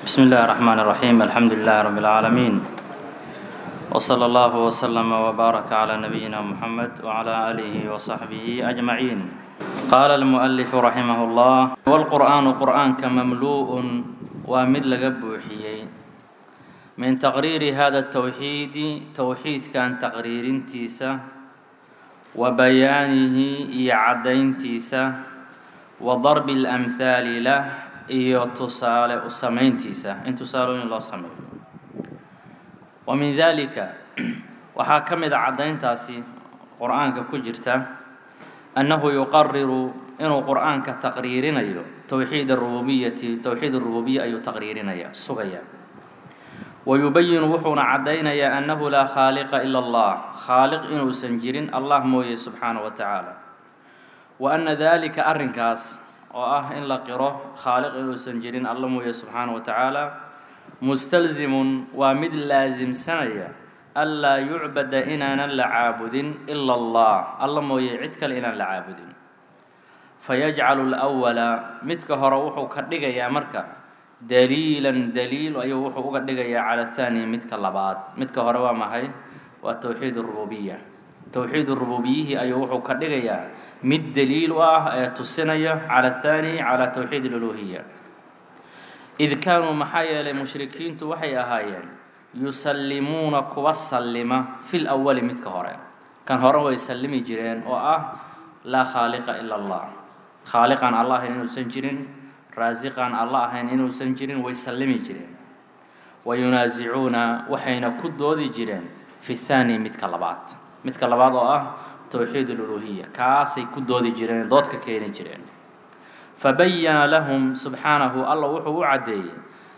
بسم الله الرحمن الرحيم الحمد لله رب العالمين وصلى الله وسلم وبارك على نبينا محمد وعلى آله وصحبه أجمعين قال المؤلف رحمه الله والقرآن قرآن كمملوء ومد لقبوحيي من تقرير هذا التوحيد توحيد كان تقرير تيسا وبيانه يعدين تيسا وضرب الأمثال له iyo tusaale u samayntiisa in tusaalooyin loo sameeyo wa min daalika waxaa ka mid a caddayntaasi qur-aanka ku jirta annahu yuqariru inuu qur-aanka taqriirinayo towxiid arububiyati towxiid arububiya ayuu taqriirinaya sugaya wa yubayinu wuxuuna caddaynayaa annahu laa khaaliqa ila allah khaaliq inuusan jirin allah mooye subxaana wa tacaala wa anna daalika arrinkaas oo ah in la qiro khaaliq inuusan jirin alla mooye subxaana wa tacaala mustalzimun waa mid laasimsanaya anlaa yucbada inaanan la caabudin ila allah alla mooye cid kale inaan la caabudin fayajcalu lwala midka hore wuxuu ka dhigayaa marka daliilan daliil ayuu wuxuu uga dhigayaa cala athani midka labaad midka hore waa maxay waa towxiid rububiya towxiid rububiyihi ayuu wuxuu ka dhigayaa mid daliil u ah ee tusinaya cala athani cala towxiid aluluhiya id kaanuu maxaa yeelay mushrikiintu waxay ahaayeen yusallimuuna kuwa sallima fil awali midka hore kan hore way sallimi jireen oo ah laa khaaliqa ila allah khaaliqaan alla ahayn inuusan jirin raasiqaan alla ahayn inuusan jirin way sallimi jireen wa yunaasicuuna waxayna ku doodi jireen fi thaani midka labaad midka labaad oo ah towxiid aluluhiya kaasay ku doodi jireen dood ka keeni jireen fabayana lahum subxaanahu alla wuxuu u caddeeyey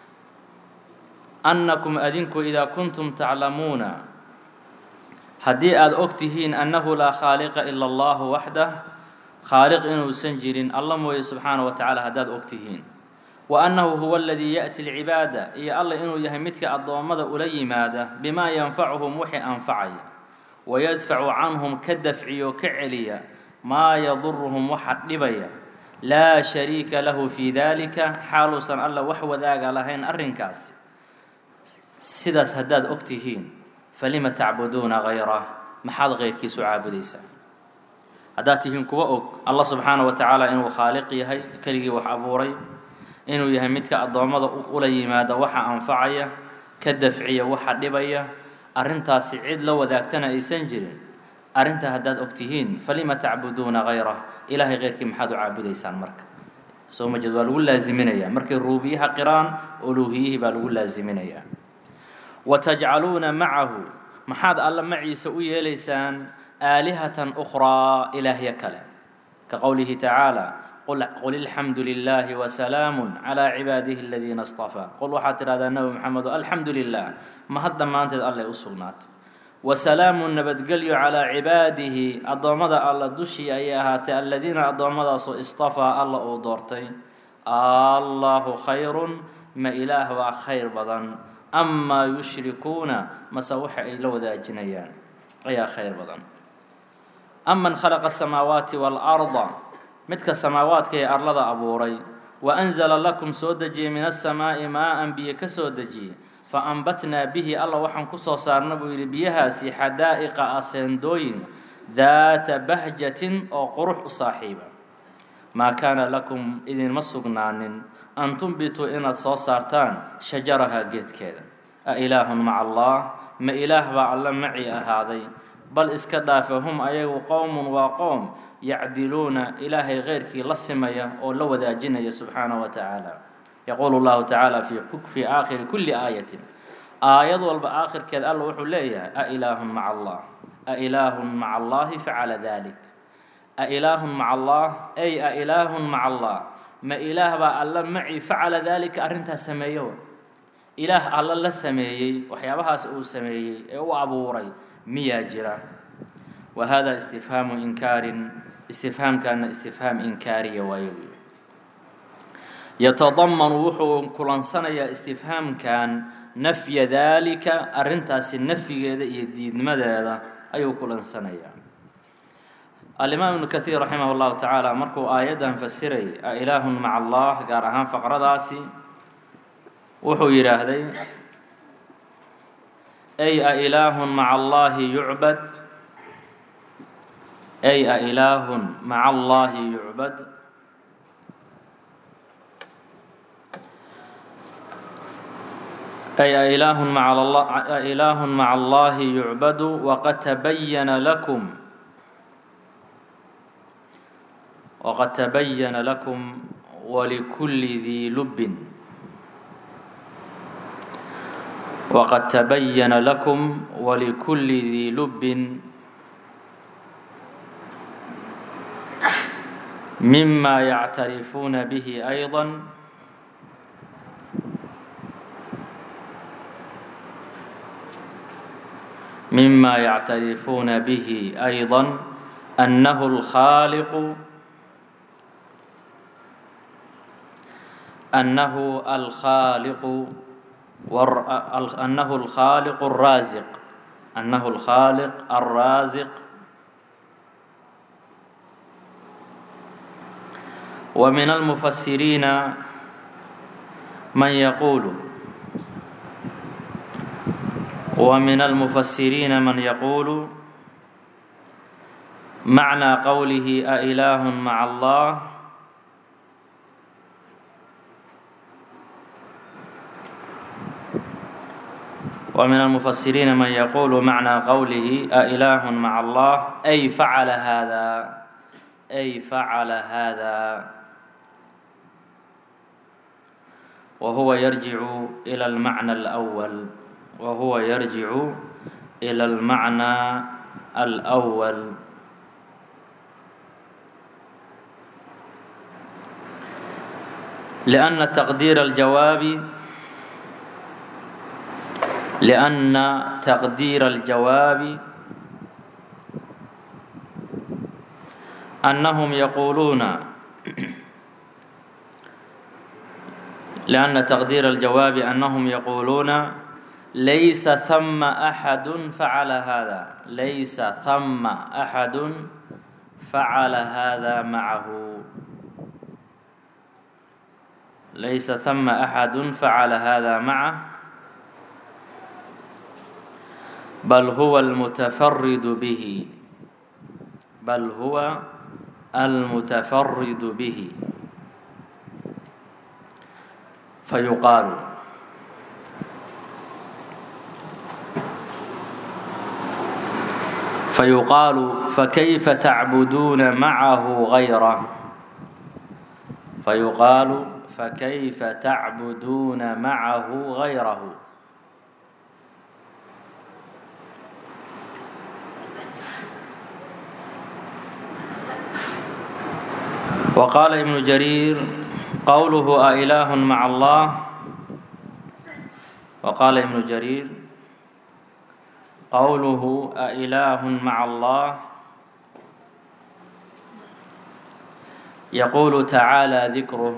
annakum adinku idaa kuntum taclamuuna haddii aada og tihiin annahu laa khaaliqa ila allahu waxdah khaaliq inuusan jirin alla mooye subxaana wa tacaala haddaad og tihiin wa annahu huwa aladii yaأti lcibaada iyo alla inuu yahay midka addoommada ula yimaada bimaa yanfacuhum wixii anfacaya wayadfacu canhum ka dafciyo ka celiya maa yaduruhum waxa dhibaya laa shariika lahu fii dalika xaaluusan alla wax wadaaga lahayn arrinkaasi sidaas haddaad og tihiin falima tacbuduuna hayrah maxaad keyrkiisu caabudaysaa haddaad tihiin kuwa og allah subxaana wa tacaala inuu khaaliq yahay keligii wax abuuray inuu yahay midka addoommada ula yimaada waxa anfacaya ka dafciya waxa dhibaya arrintaasi cid la wadaagtana aysan jirin arrintaa haddaad og tihiin falima tacbuduuna hayrah ilaahay keyrkii maxaad u caabudaysaan marka soo ma jeed waa lagu laaziminayaa markay ruubiyaha qiraan uluuhiyihii baa lagu laaziminayaa wa tajcaluuna macahu maxaad alla maciisa u yeelaysaan aalihatan ukhraa ilaahya kale ka qowlihi tacaala qul ilxamdu lilaahi wasalaamu calaa cibaadihi aladiina istafaa qul waxaad tidhahdaa nebi maxamedo alxamdu lilah mahad dhammaanteed alleh u sugnaatay wasalaamu nabadgelyo calaa cibaadihi addoommada alla dushii ayay ahaatay aladiina addoommadaasoo istafaa alla uu doortay allahu khayrun ma ilaah waa khayr badan amaa yushrikuuna mase waxa ay la wadaajinayaan ayaa khayr badan aman khalaqa asamaawaati waalarda midka samaawaadka ee arlada abuuray wa anzala lakum soo dejiyey min asamaa'i maa-an biyo ka soo dejiyey fa ambatnaa bihi alla waxaan ku soo saarna buu yidhi biyahaasi xadaa'iqa aseendooyin daata bahjatin oo qurux u saaxiiba maa kaana lakum idinma sugnaanin an tumbituu inaad soo saartaan shajaraha geedkeeda a ilaahun maca allah ma ilaah baa alla maci ahaaday bal iska dhaafa hum ayagu qowmun waa qowm yacdiluuna ilaahay keyrkii la simaya oo la wadaajinaya subxaanaه wa tacaala yaquulu اllahu tacaala fii aakhiri kuli aayatin aayad walba aakhirkeed alla wuxuu leeyahay a ilaahun maca allah a ilaahun maca allahi facala dalik a ilaahun maca allah ay a ilaahun maca allah ma ilaah baa alla maci facala daalika arrintaas sameeyo ilaah alla la sameeyey waxyaabahaas uu sameeyey ee u abuuray miyaa jira wa hada istifhaamu inkaarin istifhaamkaana istifhaam inkaariya waayo yatadamanu wuxuu kulansanayaa istifhaamkan nafya daalika arrintaasi nafyigeeda iyo diidmadeeda ayuu kulansanayaa alimaam ibnu kathiir raximah اllahu tacaala markuu aayaddan fasiray a ilaahun maca allah gaar ahaan faqradaasi wuxuu yidhaahday ay a ilaahun maca allaahi yucbad ay a ilaahun maca allaahi yucbad ay a ilaahun maca ilaahun maca allaahi yucbadu waqad tabayana lakum waqad tabayana lakum walikulli dii lubbin waqad tabayana lakum walikulli dii lubbin mima yactarifuuna bihi ayضا mima yactarifuuna bihi أيضا أنه الخالق أنه الخالق أنه الخالق الرازق أنه الخالق الرازق ومن المفسرين من يقول ومن المفسرين من يقول معنى قوله أإله مع الله ومن المفسرين من يقول معنى قوله أإله مع الله أي فعل هذا أي فعل هذا وهو يرجع إلى المعنى الأول وهو يرجع إلى المعنى الأول لأن تقدير الجواب لأن تقدير الجواب أنهم يقولون لأن تقدير الجواب أنهم يقولون ليس ثم أحد فعل هذا ليس ثم أحد فعل هذا معه ليس ثم أحد فعل هذا معه بل هو المتفرد به بل هو المتفرد به فيقال فيقال فكيف تعبدون معه غيره فيقال فكيف تعبدون معه غيره وقال ابن جرير قوله أإله مع الله وقال ابن جرير قوله أإله مع الله يقول تعالى ذكره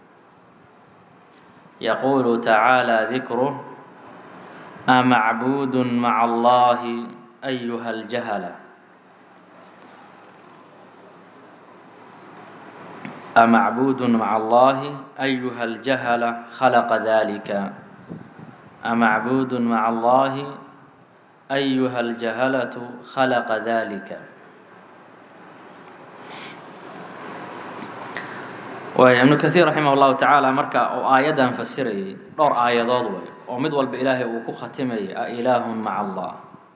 يقول تعالى ذكره أمعبود مع الله أيها الجهله أمعبود مع الله أيها الجهل خلق ذلك أمعبود مع الله أيها الجهلة خلق ذلك waaya ibnu kaiir raximah llahu tacaala marka uu aayaddan fasirayay dhowr aayadood way oo mid walba ilaahay uu ku khatimayay a ilaahun maca allah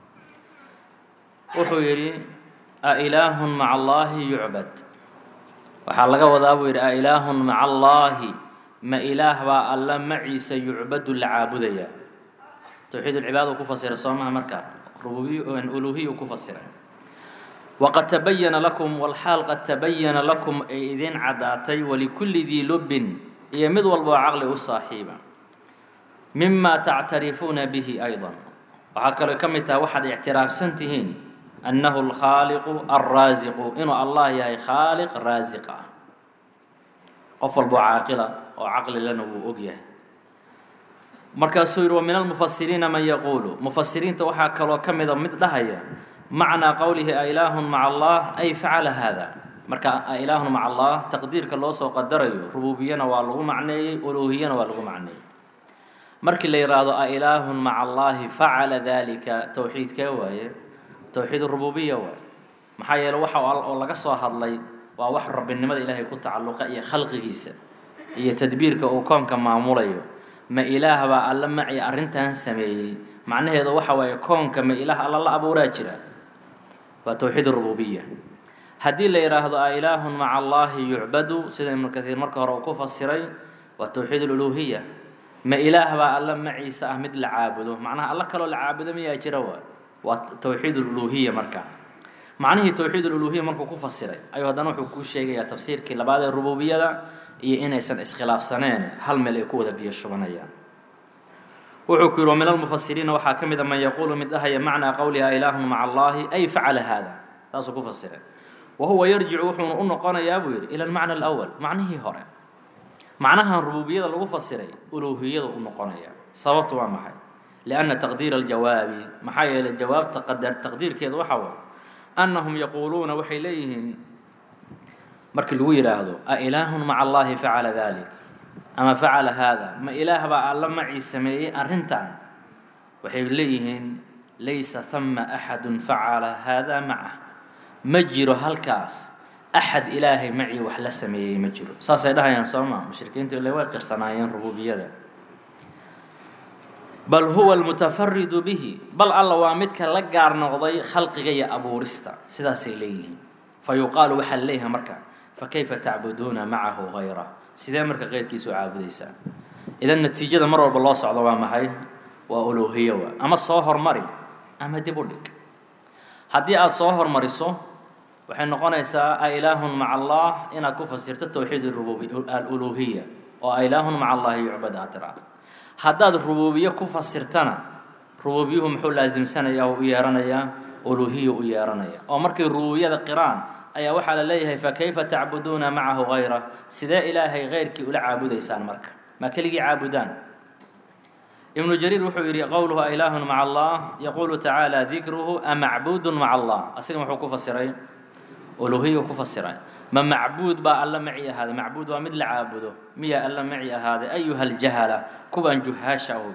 wuxuu yidhi a ilaahun maca allaahi yucbad waxaa laga wadaa buu yidhi a ilaahun maca allaahi ma ilaah baa alla maciisa yucbadu la caabudaya towxiid ulcibaada uu ku fasiray soo maha marka rububiy uluhiya uu ku fasiray waqad tabayana lakum walxaal qad tabayana lakum ay idiin caddaatay walikulli dii lubbin iyo mid walba oo caqli u saaxiiba mima tactarifuuna bihi aydan waxaa kaloo ka mid taha waxaad ictiraafsan tihiin annahu alkhaaliqu alraasiqu inuu allah yahay khaaliq raasiq ah qof walba oo caaqila oo caqlilana wuu og yahay markaasuu yidhi wa min almufasiriina man yaquulu mufasiriinta waxaa kaloo ka mida mid dhahaya macnaa qowlihi a ilaahun maca allah ay facala haada marka a ilaahun maca allah taqdiirka loo soo qadarayo rububiyana waa lagu macneeyey uluuhiyana waa lagu macneeyey markii la yidhaahdo a ilaahun maca allaahi facala dalika towxiidkee waaye towxiid rububiya waaye maxaa yeele waxa oo laga soo hadlay waa wax rabbinimada ilaahay ku tacalluqa iyo khalqigiisa iyo tadbiirka uu koonka maamulayo ma ilaah baa alla maci arrintan sameeyey macnaheedu waxa waaye koonka ma ilaah alla la abuuraa jira waa towxiid rububiya haddii la yidhaahdo a ilaahun maca allaahi yucbadu sida ibnu kaiir marka hore uu ku fasiray waa towxiid aluluhiya ma ilaah baa alla maciisa ah mid la caabudo macnaha alla kaloo la caabudo miyaa jira waa waa towxiid aluluhiya marka macnihii towxiid aluluhiya markuu ku fasiray ayuu haddana wuxuu kuu sheegayaa tafsiirkii labaad ee rububiyada iyo inaysan iskhilaafsaneen hal meel ay ku wada biyo shubanayaan wuxuu ku yidhi wa min almufasiriina waxaa ka mid a man yaquulu mid dhahaya macnaa qowliha ilaahun maca allaahi ay facala haada saasuu ku fasiray wa huwa yarjicu wuxuuna u noqonayaa buu yidhi ila almacna alawal macnihii hore macnahan rububiyada lagu fasiray uluuhiyada u noqonaya sababtu waa maxay lianna taqdiira aljawaabi maxaa yeelay jawaabta qadar taqdiirkeedu waxa waye annahum yaquuluuna waxay leeyihiin markii lagu yidhaahdo a ilaahun maca allaahi facala dalik ama facala haada ma ilaah baa alla macii sameeyey arrintan waxay leeyihiin laysa hama axadun facala haada macah ma jiro halkaas axad ilaahay macii wax la sameeyey ma jiro saasay dhahayaan soo maa mushrikiintu ile way qirsanaayeen rububiyada bal huwa almutafaridu bihi bal alla waa midka la gaar noqday khalqiga iyo abuurista sidaasay leeyihiin fa yuqaalu waxaa la leeyahay marka fakayfa tacbuduuna macahu hayra sidee marka keyrkiisa u caabudaysaan idan natiijada mar walba loo socdo waa maxay waa uluuhiya waa ama soo hormari ama dib u dhig haddii aada soo hormariso waxay noqonaysaa a ilaahun maca allah inaad ku fasirto towxiid rububi aluluuhiya oo a ilaahun maca allahi yucbad aad tiraa haddaad rubuubiye ku fasirtana rubuubiyuhu muxuu laasimsanayaa oo u yeeranayaa uluuhiya u yeeranaya oo markay rububiyada qiraan ayaa waxaa la leeyahay fakayfa tacbuduuna macahu hayra sidee ilaahay keyrkii ula caabudaysaan marka ma keligii caabudaan ibnu jariir wuxuu yidhi qowluhu a ilaahun maca allah yaquulu tacaala dikruhu a macbuudun maca allah asiga muxuu ku fasiray uluuhiyu ku fasiray ma macbuud baa alla maci ahaaday macbuud waa mid la caabudo miyaa alla maci ahaaday ayuha aljahala kuwaan juhaasha ahu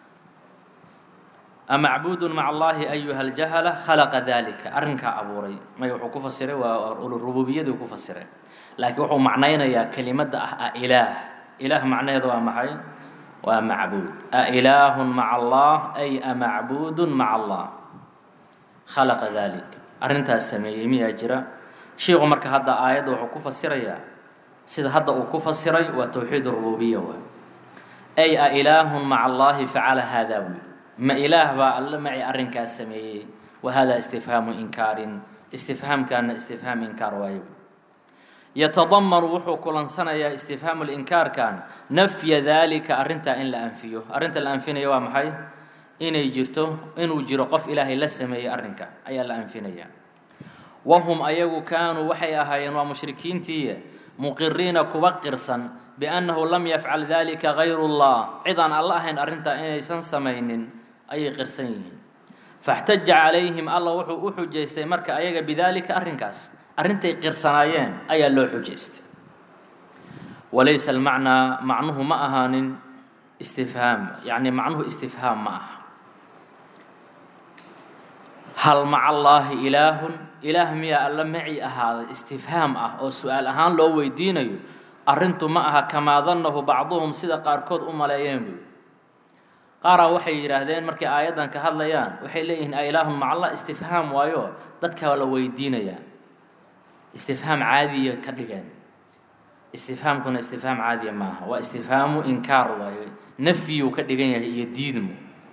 amacbuudun maca allaahi ayuha aljahala khalaqa dalika arrinkaa abuuray may wuxuu ku fasiray waa rububiyadii ku fasiray laakiin wuxuu macnaynayaa kelimadda ah a ilaah ilaah macnaheeda waa maxay waa macbuud a ilaahun maca allah ay a macbuudun maca allah khalaqa dalik arrintaas sameeyey miyaa jira shiiku marka hadda aayadda wuxuu ku fasirayaa sida hadda uu ku fasiray waa towxiid rububiya waay ay a ilaahun maca allaahi facala haadaa buy ma ilaah baa alla maci arrinkaas sameeyey wa hada istifhaamu inkaarin istifhaamkaana istifhaam inkaar waayo yatadamanu wuxuu kulansanayaa istifhaamu linkaarkan nafya daalika arrintaa in la anfiyo arrinta la anfinaya waa maxay inay jirto inuu jiro qof ilaahay la sameeyey arrinka ayaa la anfinaya wahum ayagu kaanuu waxay ahaayeen waa mushrikiintii muqiriina kuwa qirsan biannahu lam yafcal dalika gayru llah cid aan alla ahayn arrintaa inaysan samaynin ayay qirsan yihiin faxtaja calayhim alla wuxuu u xujaystay marka ayaga bidaalika arrinkaas arrintay qirsanaayeen ayaa loo xujaystay walaysa almacnaa macnuhu ma ahaanin istifhaam yacni macnuhu istifhaam ma aha hal maca allaahi ilaahun ilaah miyaa alla maci ahaaday istifhaam ah oo su-aal ahaan loo weydiinayo arrintu ma aha kamaa dannahu bacduhum sida qaarkood u maleeyeen buy qaaraa waxay yidhaahdeen markay aayaddan ka hadlayaan waxay leeyihiin a ilaahun maca allah istifhaam waayo dadkaa la weydiinayaa istifhaam caadiya ka dhigeen istifhaamkuna istifhaam caadiya maaha waa istifhaamu inkaar waayo nafyuu ka dhigan yahay iyo diidmu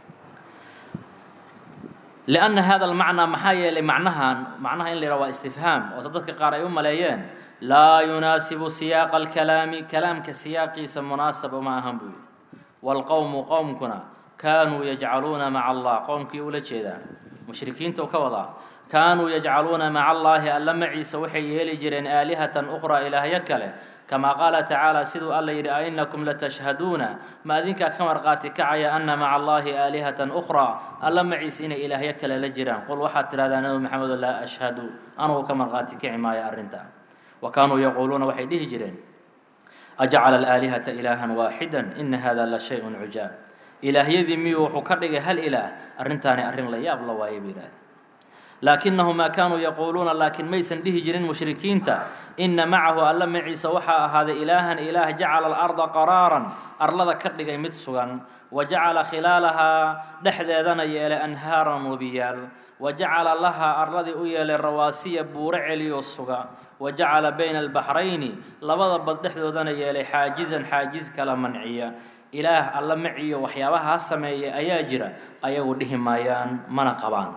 lianna hada almacnaa maxaa yeelay macnahan macnaha in la yidhaha waa istifhaam oose dadka qaar ay u maleeyeen laa yunaasibu siyaaqa alkalaami kalaamka siyaaqiisa munaasaba ma ahan buu yidhi waalqowmu qowmkuna kaanuu yajcaluuna maca allah qowmkii ula jeedaa mushrikiinta u ka wadaa kaanuu yajcaluuna maca allaahi alla maciisa waxay yeeli jireen aalihatan ukhraa ilaahyo kale kamaa qaala tacaala siduu alla yidhi a inakum latashhaduuna ma adinkaa ka marqaati kacaya ana maca allaahi aalihatan ukhraa alla maciisa inay ilaahyo kale la jiraan qul waxaad tidhahdaa nabi maxamedo laa ashhadu anugu ka marqaati kici maayo arrinta wa kaanuu yaquuluuna waxay dhihi jireen ajacala alaalihata ilaahan waaxida ina hada la shay-un cujaab ilaahyadii miyuu wuxuu ka dhigay hal ilaah arrintaani arrin la yaab la waaye bay yidhahdeen laakinahu maa kaanuu yaquuluuna laakiin maysan dhihi jirin mushrikiinta inna macahu alla maciisa waxaa ahaaday ilaahan ilaah jacala alarda qaraaran arlada ka dhigay mid sugan wa jacala khilaalahaa dhexdeedana yeelay anhaaran webiyaal wa jacala lahaa arladii u yeelay rawaasiya buuro celiyo suga wa jacala bayna albaxrayni labada bad dhexdoodana yeelay xaajizan xaajiz kala manciya ilaah alla maciyo waxyaabahaa sameeya ayaa jira ayagu dhihi maayaan mana qabaan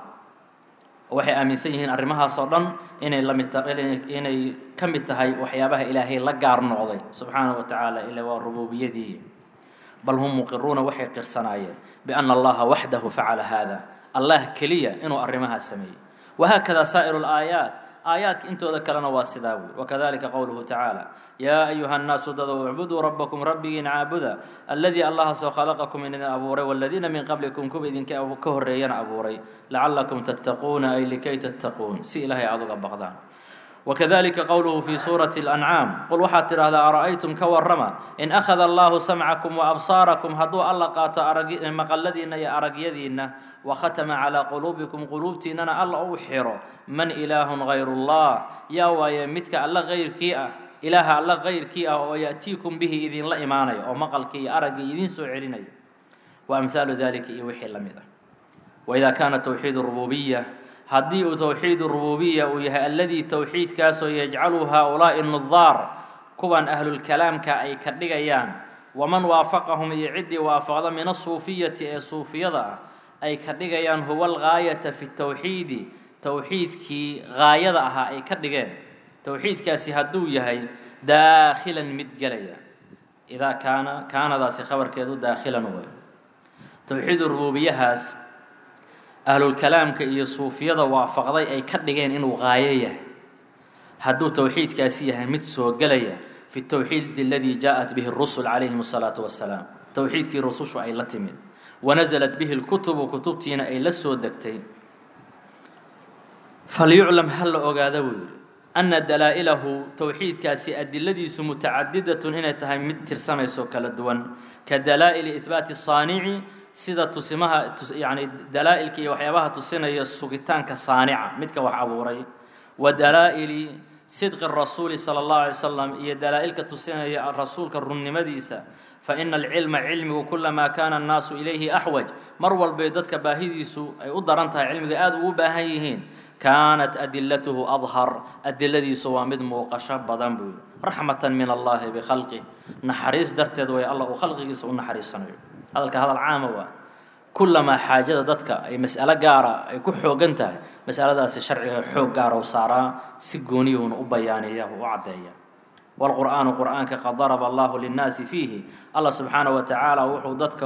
waxay aaminsan yihiin arrimahaas oo dhan inay la mid inay ka mid tahay waxyaabaha ilaahay la gaar noqday subxaana wa tacaala ila waa rububiyadii bal hum muqiruuna waxay qirsanaayeen biana allaha waxdahu facala hada allah keliya inuu arrimahaas sameeyey wahaakada saa'iru laayaat aayaadka intooda kalena waa sidaa wey wakadalika qowluhu tacaala yaa ayuha nnaasu dadow icbuduu rabbakum rabbigiin caabuda alladii allahaasoo khalaqakum idin abuuray waladiina min qablikum kuwa idinka ka horreeyana abuuray lacallakum tattaquuna ay likay tattaquun si ilaahay aad uga baqdaan wakadalika qowluhu fi suurati اlancaam qul waxaad tidhahdaa ara'aytum ka warrama in akhada allahu samcakum waabsaarakum hadduu alla qaato maqaladiinna iyo aragyadiinna wakhatama calaa quluubikum quluubtiinnana alla uu xiro man ilaahun hayru llah yaa waaye midka alla hayrkii ah ilaaha alla hayrkii ah oo ya'tiikum bihi idinla imaanaya oo maqalkii iyo araggii idiin soo celinaya wa amhaalu dalika iyo wixii la mid ah waidaa kaana towxiid rububiya haddii uu towxiid rububiya uu yahay alladii towxiidkaasoo yajcalu haaulaa'i nudaar kuwan ahlulkalaamka ay ka dhigayaan waman waafaqahum iyo ciddii waafaqda min asuufiyati ee suufiyada ah ay ka dhigayaan huwa algaayata fi towxiidi towxiidkii gaayada ahaa ay ka dhigeen towxiidkaasi hadduu yahay daakhilan mid gelaya idaa kaana kaanadaasi khabarkeedu daakhilan way towxiid rububiyahaas ahlulkalaamka iyo suufiyada waafaqday ay ka dhigeen inuu qaayo yahay hadduu towxiidkaasi yahay mid soo gelaya fi towxiid aladii jaaءat bihi اrusul calayhim الsalaatu wasalaam towxiidkii rusushu ay la timid wanaزlat bihi اlkutubu kutubtiina ay la soo degtay falyuclam ha la ogaada buu yidhi ana dalaa'ilahu towxiidkaasi adiladiisu mutacadidatun inay tahay mid tirsamayso kala duwan ka dalaa'ili ihbaati الsaanici sida tusimaha yani dalaa'ilka iyo waxyaabaha tusinaya sugitaanka saanica midka wax abuuray wa dalaa'ili sidqi rasuuli sala allahu alay slam iyo dalaa'ilka tusinaya rasuulka runnimadiisa fa ina alcilma cilmigu kulamaa kaana annaasu ilayhi axwaj mar walbay dadka baahidiisu ay u daran tahay cilmiga aada ugu baahan yihiin kaanat adilatuhu adhar adiladiisu waa mid muuqasho badan buu yidhi raxmatan min allahi bikhalqih naxariis darteed way alla uu khalqigiisa u naxariisanayo hadalka hadal caama waa kulamaa xaajada dadka ay mas'alo gaara ay ku xoogan tahay masaladaasi sharciga xoog gaara u saaraa si gooniyuuna u bayaaniya u caddeeya waalqur'aanu qur'aanka qad daraba allahu linnaasi fiihi allah subxaana wa tacaala wuxuu dadka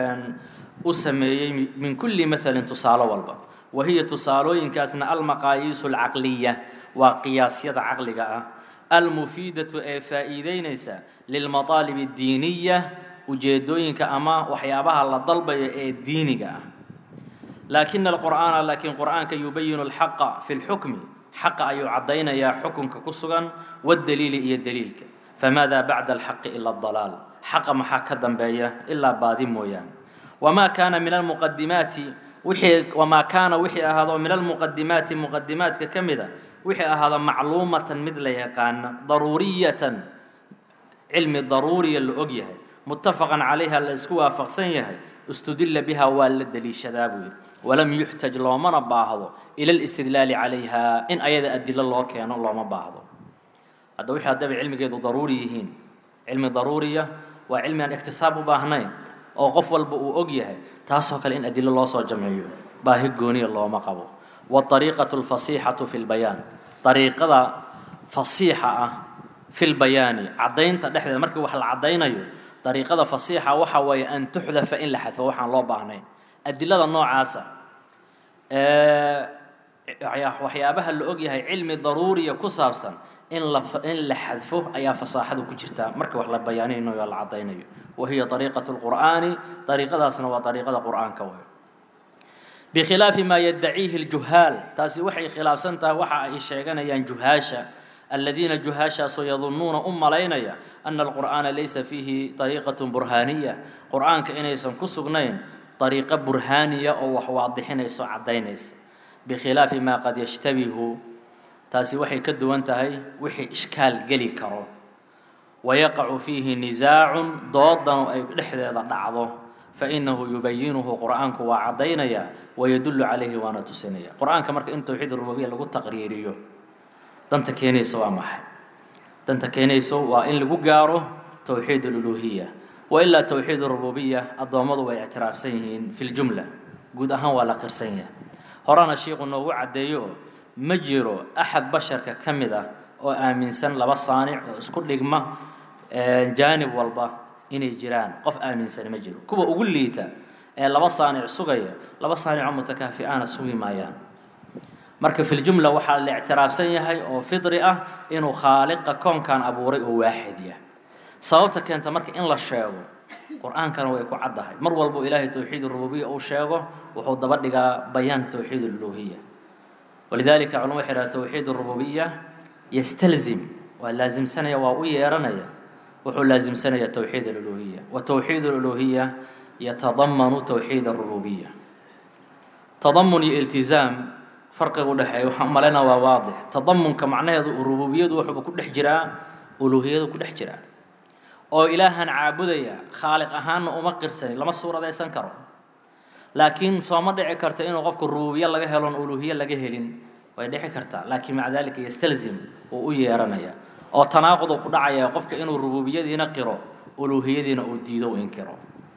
u sameeyey min kulli mahalin tusaalo walba wa hiya tusaalooyinkaasna almaqaayiisu alcaqliya waa qiyaasyada caqliga ah almufiidatu ee faa'iideynaysa lilmataalib addiiniya ujeedooyinka ama waxyaabaha la dalbayo ee diiniga ah laakina alqur'aana laakiin qur'aanka yubayinu alxaqa fi lxukmi xaqa ayuu caddaynayaa xukunka ku sugan waddaliili iyo daliilka famaada bacda alxaqi ila adalaal xaqa maxaa ka dambeeya ilaa baadi mooyaane wamaa kaana min almuqadimaati wixii wamaa kaana wixii ahaado min almuqadimaati muqadimaadka ka mida wixii ahaado macluumatan mid la yaqaana daruuriyatan cilmi daruuriya la og yahay mutafaqan calayha la isku waafaqsan yahay istudilla biha waa la deliishadaa buu yidhi walam yuxtaj loomana baahdo ila alistidlaali calayha in ayada adilo loo keeno looma baahdo hadda wixii haddaba cilmigeedu daruuri yihiin cilmi daruuriya waa cilmi aan iktisaab u baahnayn oo qof walba uu og yahay taasoo kale in adilo loo soo jamciyo baahi gooniya looma qabo waariiqatu alfasiixatu fi lbayaan ariiqada fasiixa ah fi lbayaani caddaynta dhexdeeda markii wax la caddaynayo dariiqada fasiixa waxa weeye an tuxdafa in la xadfo waxaan loo baahnayn adilada noocaasa waxyaabaha la og yahay cilmi daruuriya ku saabsan in la in la xadfo ayaa fasaaxadu ku jirtaa marka wax la bayaaninayo o la caddaynayo wa hiya ariiqatu lqur'aani ariiqadaasna waa ariiqada qur'aanka wey bikhilaafi maa yaddaciihi ljuhaal taasi waxay khilaafsan tahay waxa ay sheeganayaan juhaasha aladiina juhaashaasoo yadunnuuna u malaynaya ana alqur'aana laysa fiihi dariiqatun burhaaniya qur'aanka inaysan ku sugnayn dariiqo burhaaniya oo wax waadixinayso caddaynaysa bikhilaafi maa qad yashtabihu taasi waxay ka duwan tahay wixii ishkaal geli karo wayaqacu fiihi nisaacun doodanu ay dhexdeeda dhacdo fainahu yubayinuhu qur'aanku waa caddaynaya wayadullu calayhi waana tusinaya qur'aanka marka in towxiid rububiya lagu taqriiriyo danta keenaysa waa maxay danta keenayso waa in lagu gaaro towxiid aluluhiya wailaa towxiid rububiya addoommadu way ictiraafsan yihiin fi ljumla guud ahaan waa la qirsan yahay horena shiiku noogu caddeeyo ma jiro axad basharka ka mid ah oo aaminsan laba saanic oo isku dhigma jaanib walba inay jiraan qof aaminsan ma jiro kuwa ugu liita ee laba saanic sugaya laba saanicoo mutakaafi'aana sugi maayaan marka fi ljumla waxaa la ictiraafsan yahay oo fidri ah inuu khaaliqa koonkan abuuray oo waaxid yah sababta keenta marka in la sheego qur-aankana way ku caddahay mar walbuu ilaahay towxiid rububiya uu sheego wuxuu daba dhigaa bayaan towxiid aluluhiya walidalika culama waxay dhaha towxiid rububiya yastalzim waa laasimsanaya waa u yeeranaya wuxuu laasimsanaya towxiid aluluhiya wa towxiid aluluhiya yatadamanu towxiid arububiya tadamun iyo iltizaam farqiga u dhexeeya waxaan malaynaa waa waadix tadamunka macnaheedu rububiyadu wuxuuba ku dhex jiraa uluhiyadu ku dhex jiraa oo ilaahan caabudaya khaaliq ahaanna uma qirsani lama suuradaysan karo laakiin sooma dhici karto inuu qofku rububiye laga helon uluhiye laga helin way dhici kartaa laakiin maca dalika yastalzim uu u yeeranaya oo tanaaquduu ku dhacaya qofka inuu rububiyadiina qiro uluhiyadiina uu diido u inkiro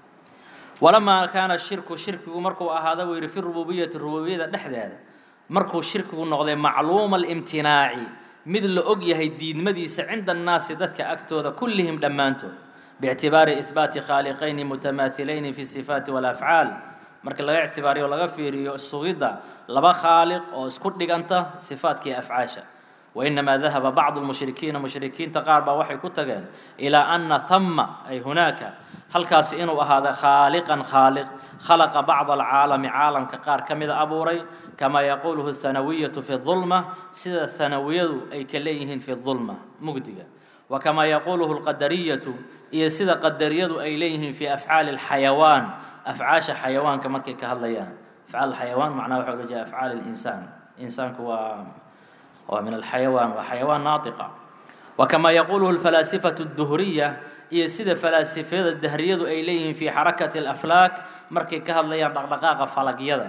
walamaa kaana shirku shirkigu markuu ahaada buu yidhi fi rububiyati rububiyada dhexdeeda markuu shirkigu noqday macluuma alimtinaaci mid la og yahay diidmadiisa cinda annaasi dadka agtooda kullihim dhammaantood biictibaari ihbaati khaaliqayni mutamaahilayni fi sifaati walafcaal marka laga ictibaariyo laga fiiriyo sugidda laba khaaliq oo isku dhiganta sifaadka iyo afcaasha wainamaa dahaba bacdu lmushrikiina mushrikiinta qaar baa waxay ku tageen ilaa ana hama ay hunaaka halkaasi inuu ahaada khaaliqan khaaliq khalaqa bacda alcaalami caalamka qaar ka mida abuuray kamaa yaquuluhu hanawiyatu fi dulma sida hanawiyadu ay ka leeyihiin fi dulma mugdiga wa kamaa yaquuluhu lqadariyatu iyo sida qadariyadu ay leeyihiin fi afcaali alxayawaan afcaasha xayawaanka markay ka hadlayaan afcaal xayawaan macnaha waxa ula jeeda afcaal linsaan insaanku waa waa min alxayawaan waa xayawaan naatiqa wa kamaa yaquuluhu alfalaasifatu adduhriya iyo sida falaasifada dahriyadu ay leeyihiin fi xarakati alaflaak markay ka hadlayaan dhaqdhaqaaqa falagyada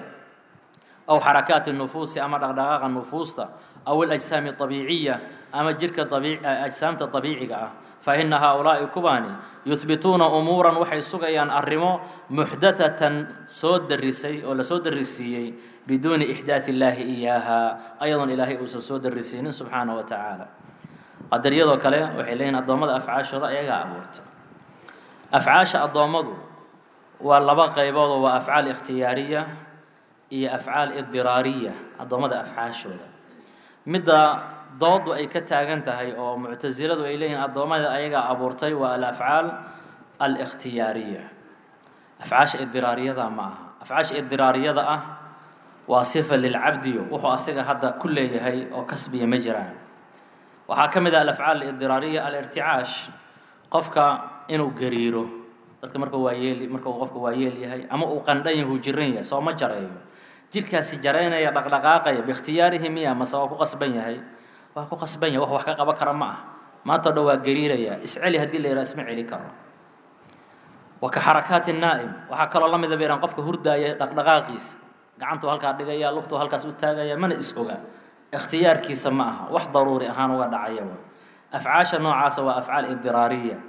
aw xarakaati nufuusi ama dhaqdhaqaaqa nufuusta aw alajsaami abiiciya ama jirka ajsaamta abiiciga ah faina haaulaa'i kubaani yuhbituuna umuuran waxay sugayaan arrimo muxdathatan soo darisay oo lasoo darisiiyey biduuni ixdaati illaahi iyaaha ayadoon ilaahay uusan soo darisiinin subxaana wa tacaala qadariyadoo kale waxay leeyihin addoommada afcaashooda ayagaa abuurta afcaasha addoommadu waa laba qayboodoo waa afcaal ikhtiyaariya iyo afcaal idiraariya addoommada afcaashooda midda doodu ay ka taagan tahay oo muctasiladu ay leeyihiin addoommada ayagaa abuurtay waa alafcaal alikhtiyaariya afcaasha idiraariyada ma aha afcaasha idiraariyada ah waa sifa lilcabdiyo wuxuu asiga hadda ku leeyahay oo kasbiya ma jiraan waxaa ka mid ah alafcaal alidiraariya alirticaash qofka inuu gariiro dadka marka waa yeel marka uu qofka waa yeel yahay ama uu qandhan yahay uu jiran yahay soo ma jareeyo jirkaasi jaraynaya dhaqdhaqaaqaya biikhtiyaarihi miya mase waa ku qasban yahay waa ku qasban yahay wax wax ka qaban kara ma ah maanta o dhan waa gariiraya isceli haddii la yidhaha isma celi karo wa ka xarakaati naa'im waxaa kaloo la mida bayraan qofka hurdaaya dhaqdhaqaaqiisa gacantuu halkaa dhigaya lugtuu halkaas u taagaya mana is oga ikhtiyaarkiisa ma aha wax daruuri ahaan uga dhacaya afcaasha noocaasa waa afcaal idiraariya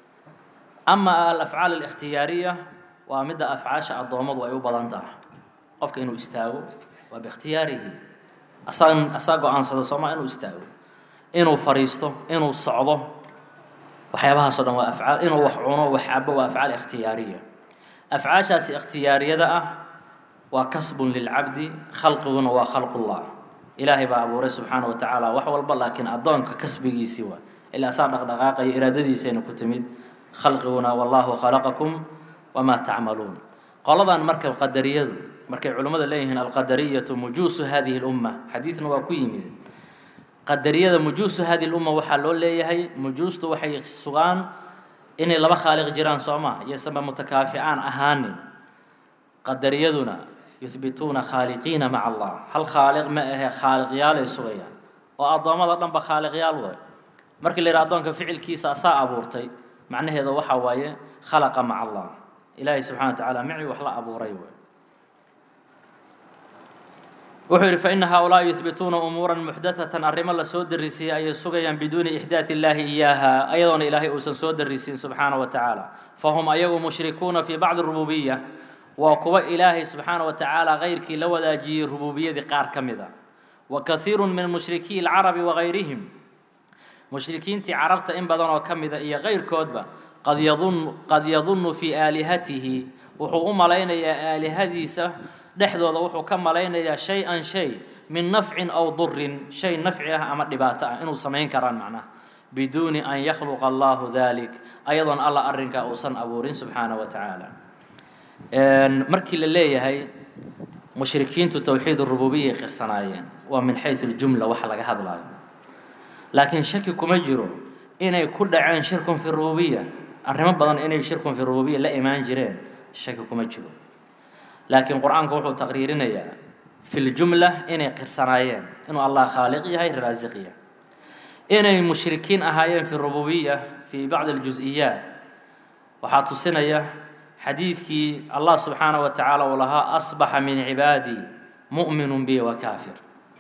ama alafcaal alikhtiyaariya waa midda afcaasha addoommadu ay u badan tahay qofka inuu istaago waa biikhtiyaarihi asaa asaa go-aansada sooma inuu istaago inuu fariisto inuu socdo waxyaabahaasoo dhan waa afcaal inuu wax cuno wax cabo waa afcaal ikhtiyaariya afcaashaasi ikhtiyaariyada ah waa kasbun lilcabdi khalqiguna waa khalqullah ilaahay baa abuuray subxaana wa tacaala wax walba laakiin addoonka kasbigiisii waa ilaa asaa dhaqdhaqaaqaya iraadadiisayna ku timid khalqiguna wallahu khalaqakum wamaa tacmaluun qoladan marka qadariyadu markay culimmadu leeyihiin alqadariyatu mujuusu hadihi lumma xadiidna waa ku yimid qadariyada mujuusu hadi lumma waxaa loo leeyahay mujuustu waxay sugaan inay laba khaaliq jiraan soo maa iyosanba mutakaaficaan ahaanin qadariyaduna yuhbituuna khaaliqiina maca allah hal khaaliq ma ahe khaaliqyaalay sugayaan oo addoommada dhanba khaaliqyaal way markii la yidhaha addoonka ficilkiisa asaa abuurtay macnaheeda waxaa waaye khalaqa maca allah ilaahay subxana wa tacaala micii wax la abuuray way wuxuu yidhi faina haaulaaءi yuhbituuna umuura muxdaثatan arrimo lasoo darisiiyey ayay sugayaan biduuni ixdaaث illaahi iyaaha ayadoona ilaahay uusan soo darisiin subxaana wa tacaala fahum ayagu mushrikuuna fii bacdi rububiya waa kuwa ilaahay subxaana wa tacaala kayrkii la wadaajiyey rububiyadii qaar ka mid a wa kahiiru min mushrikii اlcarabi wagayrihim mushrikiintii carabta in badan oo ka mida iyo kayrkoodba qad yadun qad yadunnu fii aalihatihi wuxuu u malaynayaa aalihadiisa dhexdooda wuxuu ka malaynayaa shay-an shay min nafcin aw durin shay nafci ah ama dhibaato ah inuu samayn karaan macnaha biduuni an yakhluqa allahu dalik ayadoon alla arrinkaa uusan abuurin subxaana wa tacaala markii la leeyahay mushrikiintu towxiid rububiyay qirsanaayeen waa min xaysu ljumla waxa laga hadlaayo laakiin shaki kuma jiro inay ku dhaceen shirkun fi rububiya arrimo badan inay shirkun fi rububiya la imaan jireen shaki kuma jiro laakiin qur-aanku wuxuu taqriirinayaa fi ljumla inay qirsanaayeen inuu allah khaaliq yahay raasiq yahay inay mushrikiin ahaayeen fi rububiya fi bacdi اljus-iyaat waxaa tusinaya xadiidkii allah subxaanaه wa tacaala uu lahaa asbaxa min cibaadii mu'minu bi wa kaafir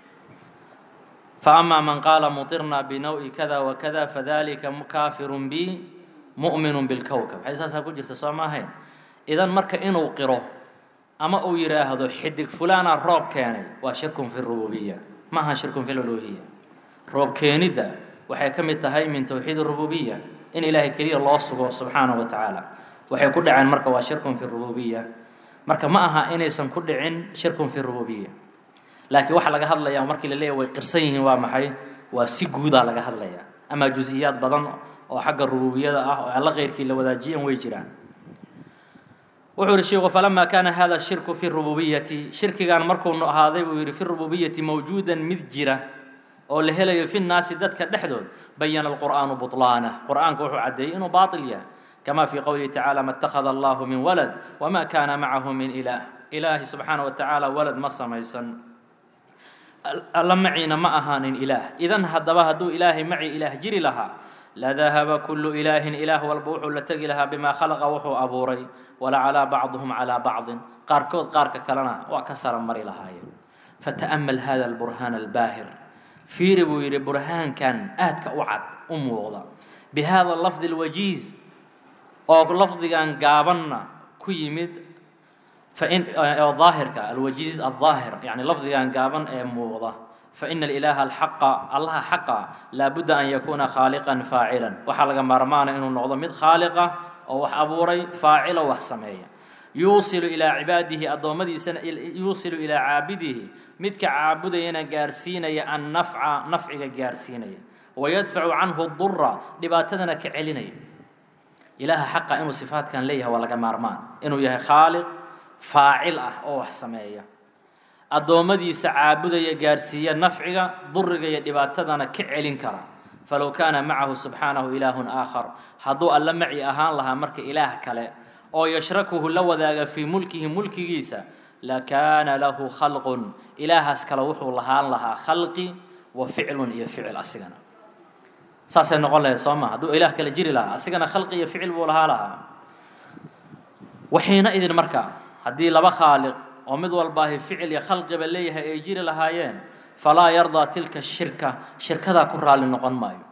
faama man qaala muطirna binawi kada wakada fadalika kaafiru bi mu'minu bilkowkab waxay saasaa ku jirta soo ma ahayn idan marka inuu qiro ama uu yidhaahdo xidig fulaana roob keenay waa shirkun fi rububiya ma aha shirkun fi luluhiya roob keenidda waxay ka mid tahay min towxiid rububiya in ilaahay keliya loo sugo subxaanahu wa tacaala waxay ku dhaceen marka waa shirkun fi rububiya marka ma aha inaysan ku dhicin shirkun fi rububiya laakiin waxaa laga hadlayaa markii la leeyahy way qirsan yihiin waa maxay waa si guudaa laga hadlayaa ama jus-iyaad badan oo xagga rububiyada ah oo alla keyrkii la wadaajiyan way jiraan wuxuu yihi sheikhu falama kaana hada shirku fi rububiyati shirkigan markuu ahaaday buu yihi fi rububiyati mawjuudan mid jira oo la helayo fi nnaasi dadka dhexdood bayana alqur'aanu buطlaanah qur'aanku wuxuu caddeeyey inuu baaطil yahay kama fii qowlihi tacaala ma اtakhada allahu min walad wama kana macahu min ilaah ilaahi subxaana wa tacaala walad ma samaysan alla maciina ma ahaanin ilaah idan haddaba hadduu ilaahay maci ilaah jiri lahaa ladahaba kulu ilaahin ilaah walba wuxuu la tegi lahaa bimaa khalaqa wuxuu abuuray walacalaa bacduhum calaa bacdin qaarkood qaarka kalena waa ka sara mari lahaayeen fata'amal hada alburhaan albaahir fiiri buu yidhi burhaankan aadka u cad u muuqda bi hada lafdi alwajiiz oo lafdigan gaabanna ku yimid fain oo daahirka alwajiiz aldaahir yani lafdigan gaaban ee muuqda faina alilaaha alxaqa allaha xaqa laabudda an yakuuna khaaliqan faacilan waxaa laga maarmaana inuu noqdo mid khaaliqa oo wax abuuray faacilo wax sameeya yuusilu ilaa cibaadihi addoommadiisana yuusilu ilaa caabidihi midka caabudayana gaarsiinaya annafca nafciga gaarsiinaya wayadfacu canhu dura dhibaatadana ka celinaya ilaaha xaqa inuu sifaadkan leeyahay waa laga maarmaan inuu yahay khaaliq faacil ah oo wax sameeya addoommadiisa caabudaya gaarsiiya nafciga duriga iyo dhibaatadana ka celin kara falow kaana macahu subxaanahu ilaahun aakhar hadduu alla maci ahaan lahaa marka ilaah kale oo yashrakuhu la wadaaga fii mulkihi mulkigiisa lakaana lahu khalqun ilaahaas kale wuxuu lahaan lahaa khalqi wa ficlun iyo ficil asigana saasay noqon lahayd soo ma hadduu ilaah kale jiri lahaa asigana khalqi iyo ficil buu lahaa lahaa waxiina idin marka haddii laba khaaliq oo mid walbaahi ficil iyo khalqiba leeyahay ay jiri lahaayeen falaa yardaa tilka shirka shirkadaa ku raalli noqon maayo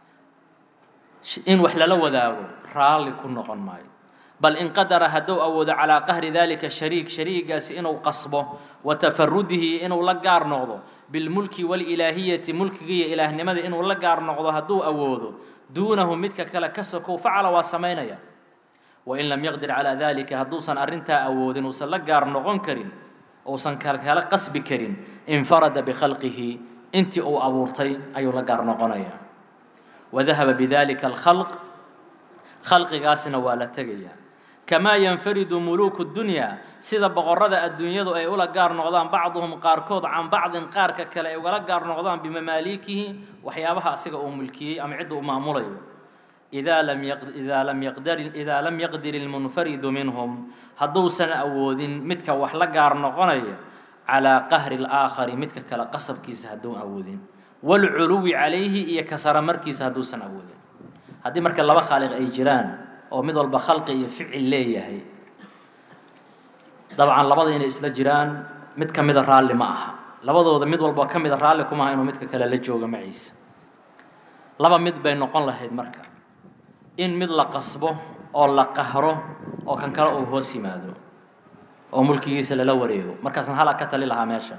in wax lala wadaago raalli ku noqon maayo bal in qadara hadduu awoodo calaa qahri dalika shariik shariigaasi inuu qasbo wa tafarudihi inuu la gaar noqdo bilmulki walilaahiyati mulkiga iyo ilaahnimada inuu la gaar noqdo hadduu awoodo duunahu midka kale ka sokow facala waa samaynaya wain lam yaqdir calaa dalika hadduusan arrintaa awoodin uusan la gaar noqon karin uusan kala qasbi karin infarada bikhalqihi intii uu abuurtay ayuu la gaar noqonayaa wadahaba bidalika alkhalq khalqigaasna waa la tegayaa kamaa yanfaridu muluuku dunyaa sida boqorrada adduunyadu ay ula gaar noqdaan bacduhum qaarkood can bacdin qaarka kale ay ugala gaar noqdaan bimamaaliikihi waxyaabaha asiga uu mulkiyey ama cidda uu maamulayo idaa lam idaa lam yaqdar idaa lam yaqdir ilmunfaridu minhum hadduusan awoodin midka wax la gaar noqonaya calaa qahri alaakhari midka kale qasabkiisa hadduun awoodin waalculuwi calayhi iyo kasara markiisa hadduusan awoodin haddii marka laba khaaliq ay jiraan oo mid walba khalqi iyo ficil leeyahay dabcan labada inay isla jiraan mid ka mida raalli ma aha labadooda mid walba ka mida raalli kuma aha inuu midka kale la joogo maciisa laba mid bay noqon lahayd marka in mid la qasbo oo la qahro oo kan kale uu hoos yimaado oo mulkigiisa lala wareego markaasna hala ka tali lahaa meesha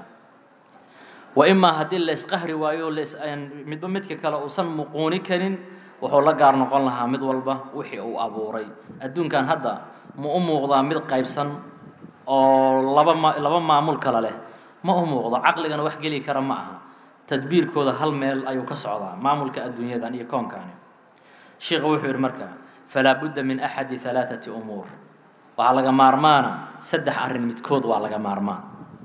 wa imaa haddii la isqahri waayo las midba midka kale uusan muquuni karin wuxuu la gaar noqon lahaa mid walba wixii uu abuuray adduunkan hadda ma u muuqdaa mid qaybsan oo laba ma laba maamul kale leh ma u muuqdo caqligana wax geli kara ma aha tadbiirkooda hal meel ayuu ka socdaa maamulka adduunyadan iyo koonkani sheikhu wuxuu yidhi marka falaa budda min axadi halaaثati umuur waxaa laga maarmaana saddex arrin midkood waa laga maarmaan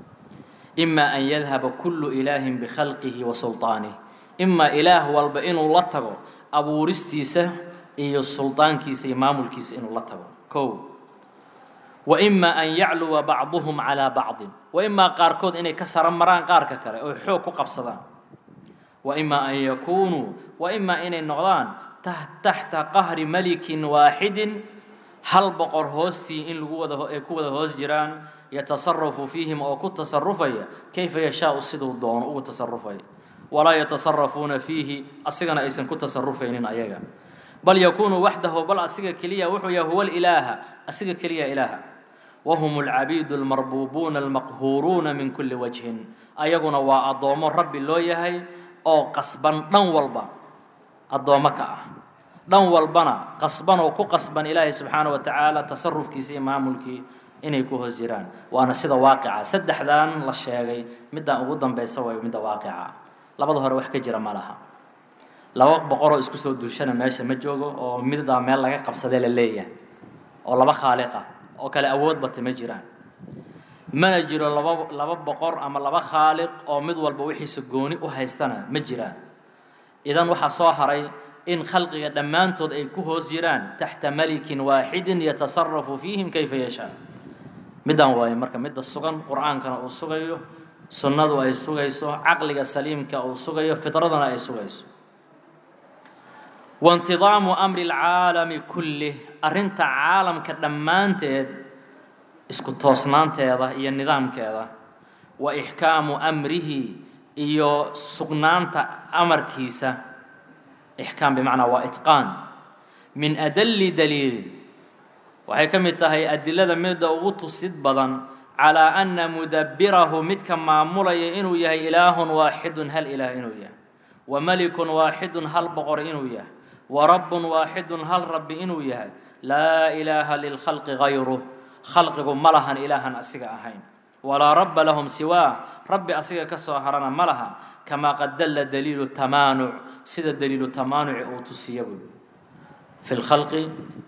ima an yadhaba kullu ilaahin bikhalqihi wa sulطaanih imaa ilaah walba inuu la tago abuuristiisa iyo suldaankiisa iyo maamulkiisa inuu la tago kow wa ima an yacluwa bacduhum calaa bacdin wa imaa qaarkood inay ka saro maraan qaarka kale oo xoog ku qabsadaan wa imaa an yakuunuu wa imaa inay noqdaan taxta qahri malikin waaxidin hal boqor hoostii in lagu wada ay ku wada hoos jiraan yatasarafu fiihim oo ku tasarufaya kayfa yashaau siduu doono ugu tasarufaya walaa yatasarafuuna fiihi asigana aysan ku tasarufaynin ayaga bal yakuunu waxdahu bal asiga keliya wuxuu yahay huwa ilaaha asiga keliya ilaaha wahum alcabiidu almarbuubuuna almaqhuuruuna min kulli wajhin ayaguna waa addoommo rabbi loo yahay oo qasban dhan walba addoommo ka ah dhan walbana qasban oo ku qasban ilaahay subxaana wa tacaala tasarufkiisa iyo maamulkii inay ku hoos jiraan waana sida waaqica saddexdan la sheegay middan ugu dambaysa waayo midda waaqica labada hore wax ka jira ma laha laba boqoroo isku soo duushana meesha ma joogo oo middaa meel laga qabsadee la leeyahay oo laba khaaliqa oo kale awood bata ma jiraan mana jiro laba laba boqor ama laba khaaliq oo mid walba wixiisa gooni u haystana ma jiraan idan waxaa soo haray in khalqiga dhammaantood ay ku hoos jiraan taxta malikin waaxidin yatasarafu fiihim kayfa yashaa middan waaye marka midda sugan qur-aankana uu sugayo sunnadu ay sugayso caqliga saliimka uu sugayo fitradana ay sugayso waintidaamu amri alcaalami kullih arrinta caalamka dhammaanteed isku toosnaanteeda iyo nidaamkeeda wa ixkaamu amrihi iyo sugnaanta amarkiisa ixkaam bimacnaa waa itqaan min adalli daliilin waxay ka mid tahay adilada midda ugu tusid badan calaa anna mudabbirahu midka maamulaya inuu yahay ilaahun waaxidun hal ilaah inuu yahay wa malikun waaxidun hal boqor inuu yahay wa rabbun waaxidun hal rabbi inuu yahay laa ilaaha lilkhalqi gayruh khalqigu ma lahan ilaahan asiga ahayn walaa rabba lahum siwaah rabbi asiga ka soo harana ma laha kamaa qad dalla daliilu tamaanuc sida daliilu tamaanuci uu tusiya buu fi lkhalqi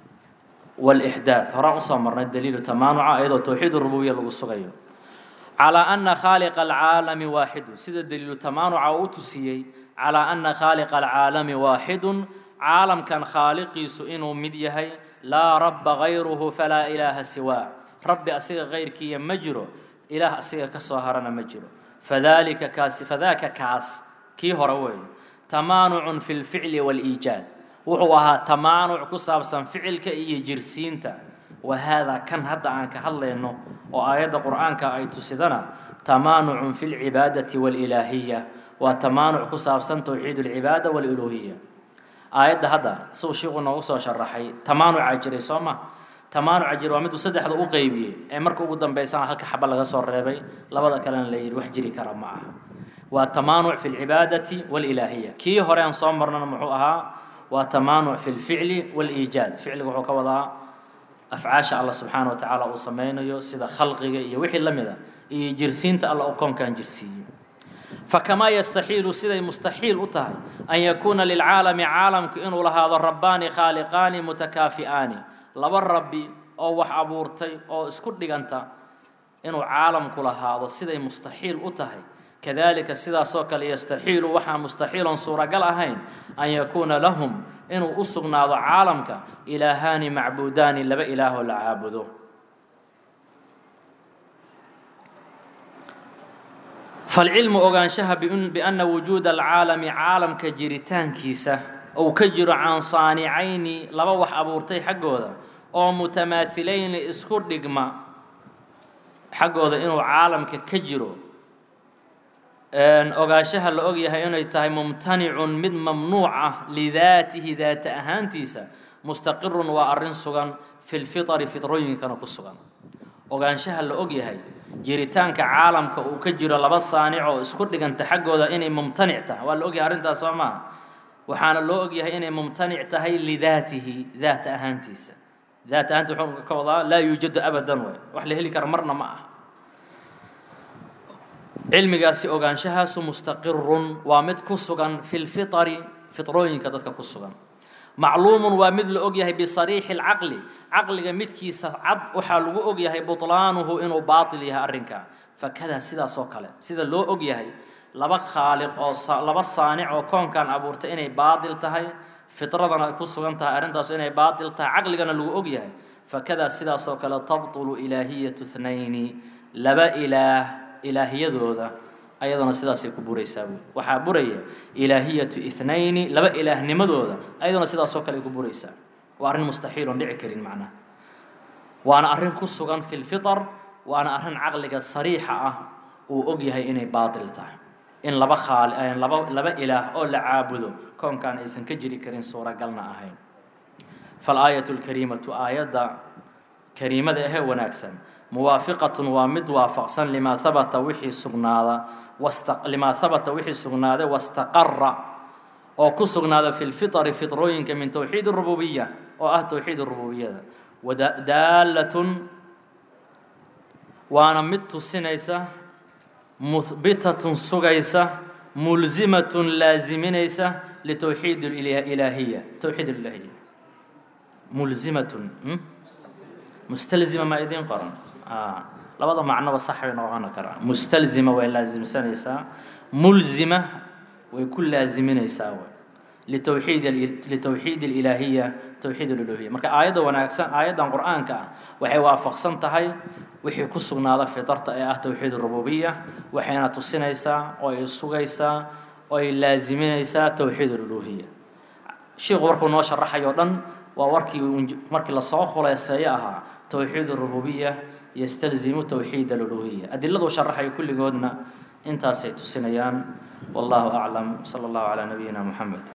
wاlإxdaaث horaan usoo marnay daliilu tamaanuca iyadoo towxiid rububiya lagu sugayo calىa ana khaaliqa alcaalami waaxidu sida daliilu tamaanuca uu u tusiyey calىa ana khaaliqa alcaalami waaxidun caalamkan khaaliqiisu inuu mid yahay laa rabba gayruhu falaa ilaaha siwaa rabbi asiga kayrkiiya ma jiro ilaah asiga ka soo harana ma jiro fadalika kaasi fadaaka kaas kii hore weeye tamaanucun fi lficli wاliijaad wuxuu ahaa tamaanuc ku saabsan ficilka iyo jirsiinta wa haadaa kan hadda aan ka hadlayno oo aayadda qur'aanka ay tusidana tamaanucun fi lcibaadati wاlilaahiya waa tamaanuc ku saabsan towxiid اlcibaada wاluluuhiya aayadda hadda suu shiiku noogu soo sharaxay tamaanucaa jiray soo ma tamaanuca jira waa miduu saddexda u qeybiyey ee marka ugu dambaysana halka xaba laga soo reebay labada kalena la yidhi wax jiri kara ma aha waa tamaanuc fi lcibaadati wاlilaahiya kii hore aan soo marnana muxuu ahaa waa tamaanuc fi lficli wاliijaad ficliga wuxuu ka wadaa afcaasha allah subxaana wa tacaala uu sameynayo sida khalqiga iyo wixii la mida iyo jirsiinta alla uu koonkan jirsiiyey fakamaa yastaxiilu siday mustaxiil u tahay an yakuuna lilcaalami caalamku inuu lahaado rabbaani khaaliqaani mutakaafi'aani laba rabbi oo wax abuurtay oo isku dhiganta inuu caalamku lahaado siday mustaxiil u tahay kadalika sidaasoo kale yastaxiilu waxaa mustaxiilon suuragal ahayn an yakuuna lahum inuu u sugnaado caalamka ilaahaani macbuudaani laba ilaahoo la caabudo falcilmu ogaanshaha bianna wujuuda alcaalami caalamka jiritaankiisa ou ka jiro can saanicayni laba wax abuurtay xaggooda oo mutamaahilayni isku dhigma xaggooda inuu caalamka ka jiro ogaanshaha la ogyahay inay tahay mumtanicun mid mamnuuc ah lidaatihi daata ahaantiisa mustaqirun waa arrin sugan fi lfitari fitrooyinkana ku sugan ogaanshaha la ogyahay jiritaanka caalamka uu ka jiro laba saanic oo isku dhiganta xaggooda inay mumtanic tahay waa la ogyahay arrintaas soo maaha waxaana loo ogyahay inay mumtanic tahay lidaatihi daata ahaantiisa daat ahaanta wuxuu ka wadaa laa yuujadu abadan way wax la heli kara marna ma aha cilmigaasi ogaanshahaasu mustaqirun waa mid ku sugan fi lfitari fitrooyinka dadka ku sugan macluumun waa mid la ogyahay bisariixi lcaqli caqliga midkiisa cad waxaa lagu ogyahay butlaanuhu inuu baatil yahay arrinka fakadaa sidaas oo kale sida loo ogyahay laba khaaliq oo laba saanic oo koonkan abuurtay inay baatil tahay fitradana ay ku sugan tahay arrintaas inay baatil tahay caqligana lagu ogyahay fakadaa sidaas oo kale tabtulu ilaahiyatu thnayni laba ilaah ilaahiyadooda ayadana sidaasay ku buraysaa buui waxaa buraya ilaahiyatu ithnayni laba ilaahnimadooda ayadana sidaasoo kale ay ku buraysaa waa arrin mustaxiilon dhici karin macnaha waana arrin ku sugan fi lfitar waana arrin caqliga sariixa ah uu og yahay inay baatil tahay in laba khaali laba laba ilaah oo la caabudo koonkan aysan ka jiri karin suuragalna ahayn faalaayatu lkariimatu aayadda kariimada ahee wanaagsan muwaafiqatun waa mid waafaqsan limaa habata wixii sugnaada limaa habata wixii sugnaaday wastaqara oo ku sugnaada fi lfitari fitrooyinka min towxiid rububiya oo ah towxiid rububiyada wadaalatun waana mid tusinaysa muhbitatun sugaysa mulzimatun laaziminaysa litowxiid ilaahiya towxiid ilaahiya mulzimatun mustalzima ma idiin qoran labada macnoba sax bay noqon karaa mustalzima way laasimsanaysaa mulzima way ku laaziminaysaa way litowxiid litowxiid alilaahiya towxiid aluluhiya marka aayadda wanaagsan aayaddan qur-aanka ah waxay waafaqsan tahay wixii ku sugnaada fitarta ee ah towxiid rububiya waxayna tusinaysaa oo ay sugaysaa oo ay laaziminaysaa towxiid aluluhiya sheikhu markuu noo sharaxayo dhan waa warkii markii lasoo khuleyseeyo ahaa towxiid rububiya yastalzimu towxiid aluluhiya adiladu sharaxayo kulligoodna intaasay tusinayaan wallahu aclam sala allahu calaa nabiyina moxamed